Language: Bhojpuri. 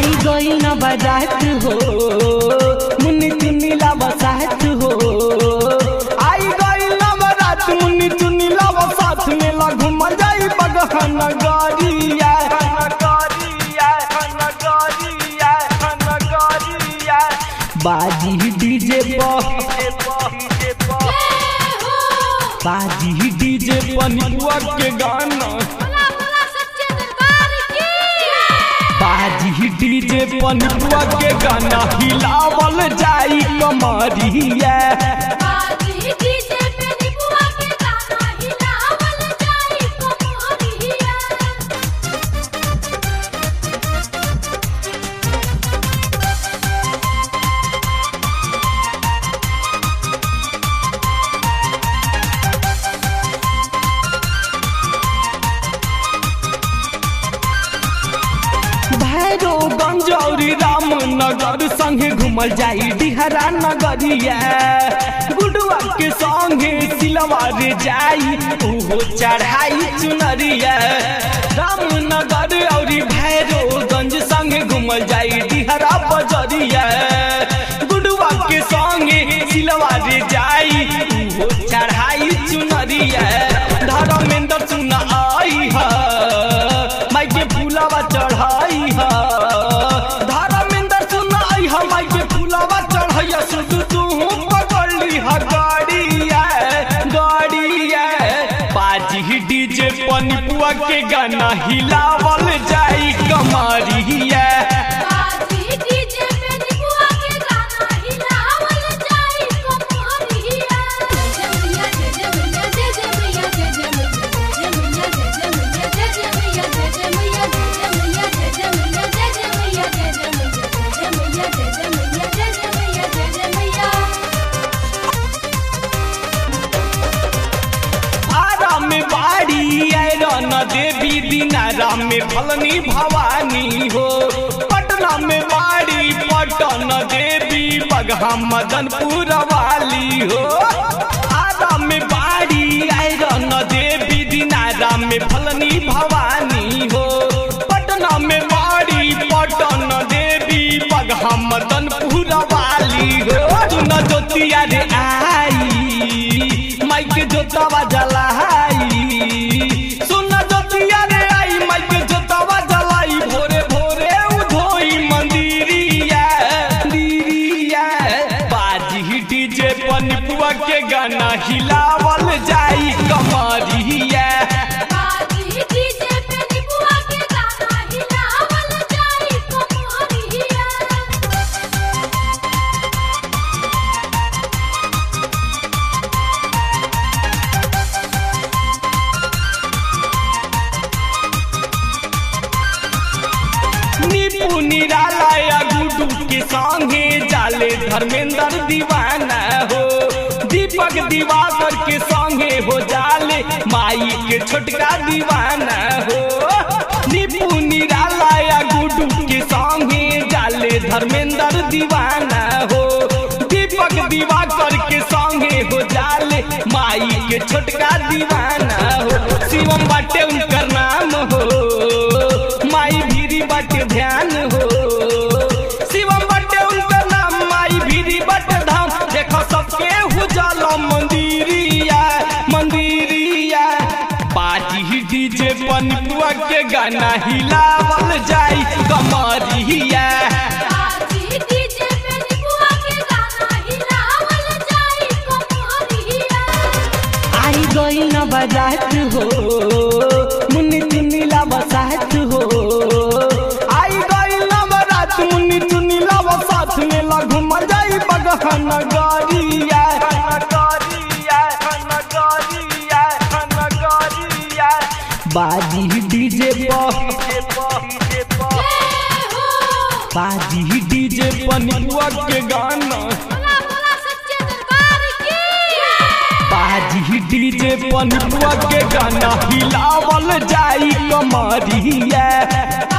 आई गई न बजात हो मुन्नी चुन्नी ला बसात हो आई गई न बजात मुन्नी चुन्नी ला बसात में ला घूम जाई बगहन गरिया बाजी डीजे पर बाजी डीजे पनिपुआ के गाना बाजी डीजे पनिपुआ के गाना हिलावल जाई कमरिया भैरो गंजौरी रामनगर संगे घूमल जाई डिहरा नगरिया गुडुआ के संगे सिलवार जाई ओहो चढ़ाई चुनरिया रामनगर औरी भैरो गंज संगे घूमल जाई डिहरा बजरिया गुडुआ के संगे सिलवार जाई ओहो चढ़ाई चुनरिया धर्मेंद्र सुना आई है माई के फूलावा चढ़ाई है धर्मेंद्र सुनाई है माई के फूलावा चढ़ाई सुध तू पकड़ली है गाड़िया गाड़िया बाजी डीजे पनिपुआ के गाना हिलावल जाई कमरिया आरा में बाड़ी आयरन देवी दिनारा में फलनी भवानी हो पटना में बाड़ी पटन देवी बगहा मदनपुर वाली हो आरा में बाड़ी आयरन देवी दिनारा में फलनी भवानी हो पटना में बाड़ी पटन देवी बगहा मदनपुर वाली हो सुन ज्योतिया रे आई माइक जोतावा जलाई सुन जोतिया रे आई माइक जोतावा जलाई भोरे भोरे उधोई मंदिरिया मंदिरिया बाजी डीजे पनिपुआ के गाना हिलावल जाई कमरिया नीपू निराला या गुडू के संगे जाले धर्मेंद्र दीवाना हो दीपक दिवाकर के संगे हो जाले माई के छोटका दीवाना हो नीपू निराला या गुडू के संगे जाले धर्मेंद्र दीवाना हो दीपक दिवाकर के संगे हो जाले माई के छोटका दीवाना हो शिवम बाटे उनकर नाम हो माई भीरी बाटे ध्यान हो शिवम बाटे उनकर नाम माई भीरी बाटे धाम देखो सबके हो जाला मंदिरिया मंदिरिया पार्टी डीजे पनिपुआ के गाना हिलावल जाई कमरिया आई गई न बजात हो मुन्नी चुन्नी ला बसात हो आई गई न बजात मुन्नी चुन्नी ला बसात में ला घूम जाई बगहन गरिया बाजी डीजे पर बाजी डीजे पनिपुआ के गाना बाजी डीजे पनिपुआ के गाना हिलावल जाई कमरिया